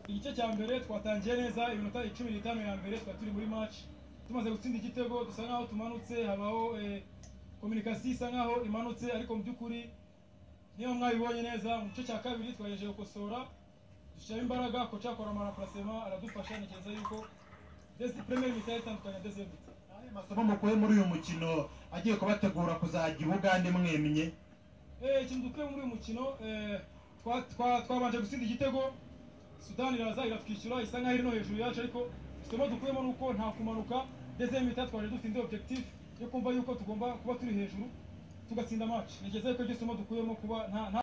igice cya mbere twatangiye neza iminota icumi n'itanu ya mbere twari turi muri match tumaze gutsinda igitego dusa nkaho tumanutse habaho eh, kominikasiyo isa nkaho imanutse ariko mu by'ukuri niba mwabibonye neza mu gice cya kabiri twagerageje gukosora dushyiramo imbaraga koca akora amaraprasema aradufasha ntekereza yuko desi premier mitari itandukanye na deuxième mita Ayo masomo mukuye muri uyu mukino agiye kubategura kuzajya i Bugande mwemye Eh, ikintu dukuye muri uyu mukino eh, twa- twa- twabanje gutsinda igitego sudani iraza iratwishyura isa nkaho iri no hejuru yacu ariko isomo dukuyemo ni uko nta kumanuka ndetse mita twaje dufite objectif yo kumva yuko tugomba kuba turi hejuru tugatsinda match nigeze ko iryo somo dukuyemo kuba nta nta